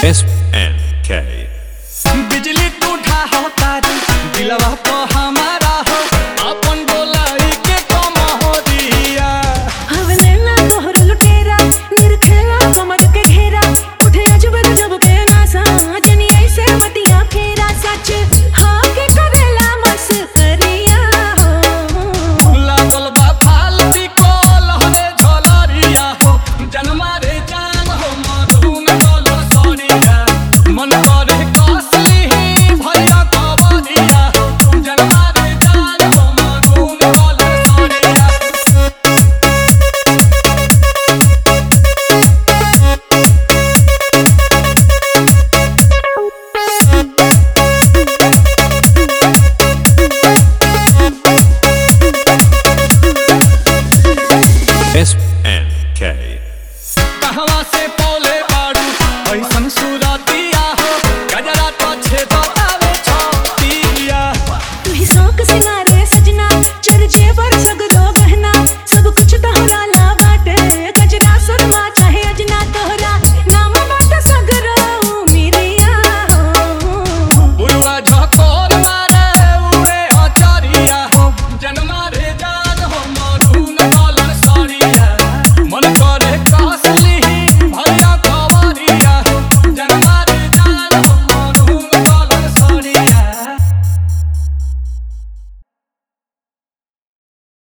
S and K. बिजली तू ढाहो तारी दिलवा तो हमारा हो अपन बोलाई के कम हो दिया हवलेला तोहर लुटेरा निरखेला कमर के घेरा उठे अजब गजब के नासा जनी ऐसे बतिया फेरा सच हाँ के करेला मस करिया हो लागल बा फालती को लहरे झलरिया हो जनमा रे जान हो मधुन डोलो सरिया मन करे कसली भरिया कबरिया हो जनमा रे जान हो मधुन डोलो सरिया S